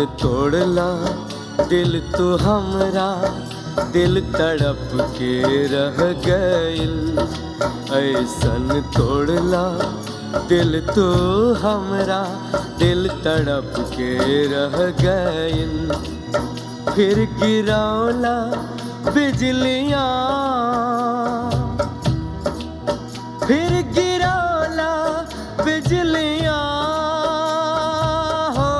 तोड़ला दिल तू हमरा दिल तड़प के रह गइल ऐसन तोड़ला दिल तू हमरा दिल तड़प के रह गइल फिर गिरौला बिजलियाँ फिर गिरौला बिजलियाँ हो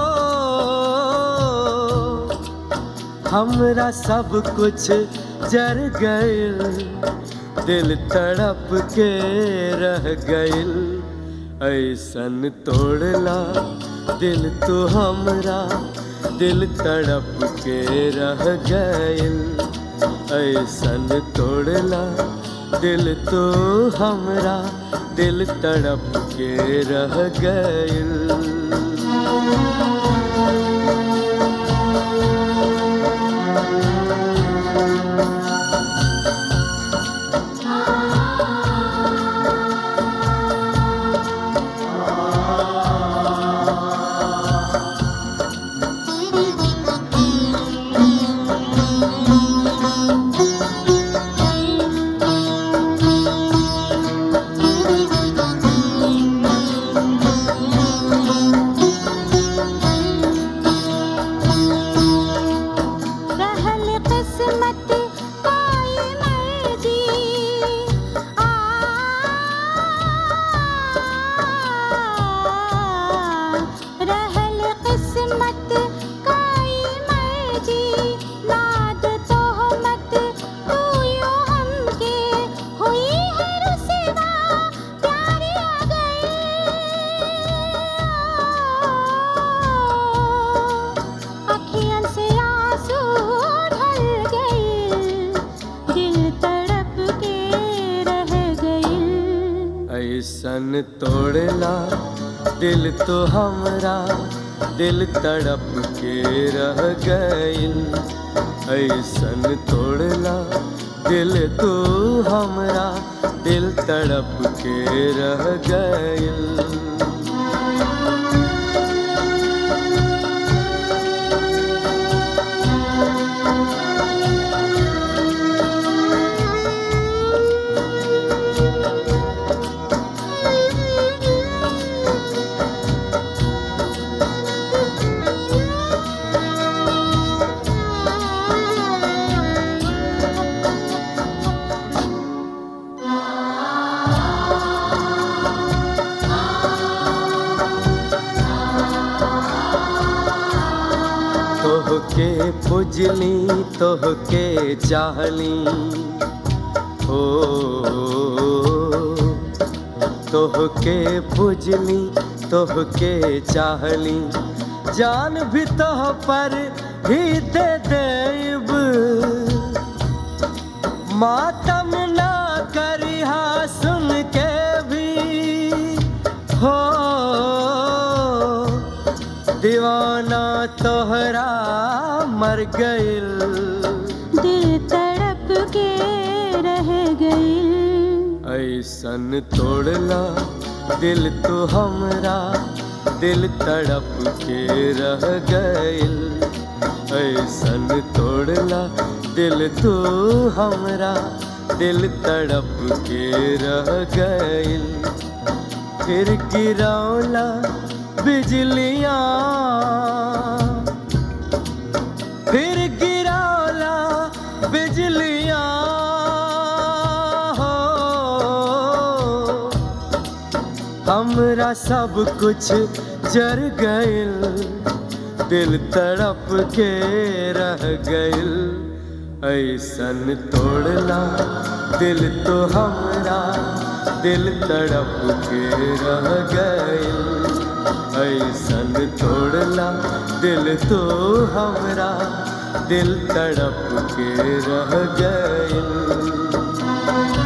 हमरा सब कुछ जर गइल दिल तड़प के रह गइल ऐसन तोड़ला दिल तू हमरा दिल तड़प के रह गइल ऐसन तोड़ला दिल तो हमरा दिल तड़प के रह गइल रहल किस्मत कोई मर्जी आ रहल किस्मत कोई मर्जी नाद तोहमत तू यो हमके हुई है रुसवा प्यार आ गए अखियन से आंसू ढल गए दिल तड़प के रह गए ऐसन तोड़ला दिल तो हमरा दिल तड़प के रह गइल ऐसन तोड़ला दिल तो हमरा दिल तड़प के रह गइल तोहके पुजली तोहके चाहली हो तोहके पुजली तोहके चाहली जान भी तोह पर ही दे देब मातम ना करिहा सुन के भी हो दीवाना तोहरा मर गइल दिल तड़प के रह गए ऐसन तोड़ला दिल तो हमरा दिल तड़प के रह गइल ऐसन तोड़ला दिल तो हमरा दिल तड़प के रह गइल फिर गिरौला बिजलियाँ फिर गिरौला बिजलियाँ हो हमरा सब कुछ जर गइल दिल तड़प के रह गइल ऐसन तोड़ला दिल तो हमरा दिल तड़प के रह गइल ऐसन तोड़ला दिल तो हमरा दिल तड़प के रह गइल